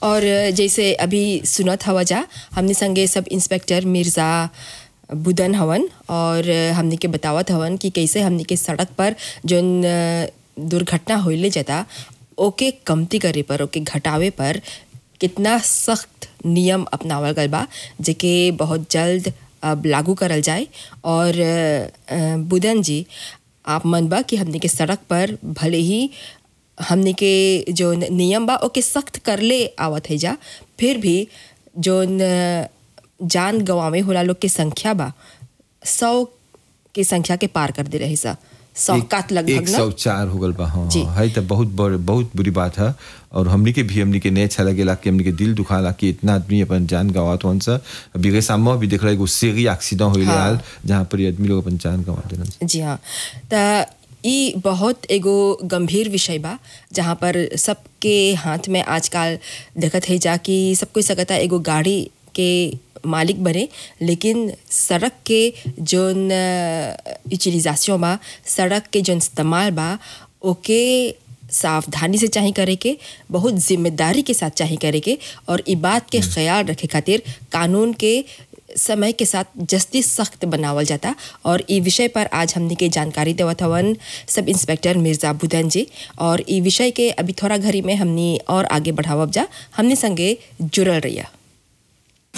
और जैसे अभी सुनत हवा जा हमने संगे सब इंस्पेक्टर मिर्ज़ा बुदन हवन और हमने के बतावत हवन कि कैसे हमने के सड़क पर जोन अ, दुर्घटना होइले जाता ओके कमती करे पर ओके घटावे पर कितना सख्त नियम अपनावल गल बा जेके बहुत जल्द अब लागू करल जाए और अ, अ, बुदन जी आप मन बा कि हमने के सड़क पर भले ही हमने के जो न- नियम बा ओके सख्त करले आवत है जा फिर भी जो न- जान गंवावे होला लोग के संख्या बा सौ के संख्या के पार कर दे रही सा सौ एक- कात लगभग एक सौ चार हो गल बा हाँ जी। हाँ, है तो बहुत बड़ बहुत बुरी बात है और हमनी के भी हमनी के नहीं अच्छा लगेला कि हमनी के दिल दुखाला कि इतना आदमी अपन जान गवात वन सा अभी के सामने भी देख रहा है एगो सीरी एक्सीडेंट होइले हाँ। हाल जहाँ पर ये आदमी लोग अपन जान गवा देलन सा। जी हाँ त ई बहुत एगो गंभीर विषय बा जहाँ पर सबके हाथ में आजकल देखत है जा कि सब कोई सकता एगो गाड़ी के मालिक बने लेकिन सड़क के जोन यूटिलाइजेशन बा सड़क के जोन इस्तेमाल बा ओके सावधानी से चाही करे के बहुत जिम्मेदारी के साथ चाही करे के और ई बात के ख्याल रखे खातिर कानून के समय के साथ जस्ती सख्त बनावल जाता और ई विषय पर आज हमने के जानकारी देवत हवन सब इंस्पेक्टर मिर्जा बुदन जी और ई विषय के अभी थोड़ा घड़ी में हमनी और आगे बढ़ावब जा हमने संगे जुड़ल रहिया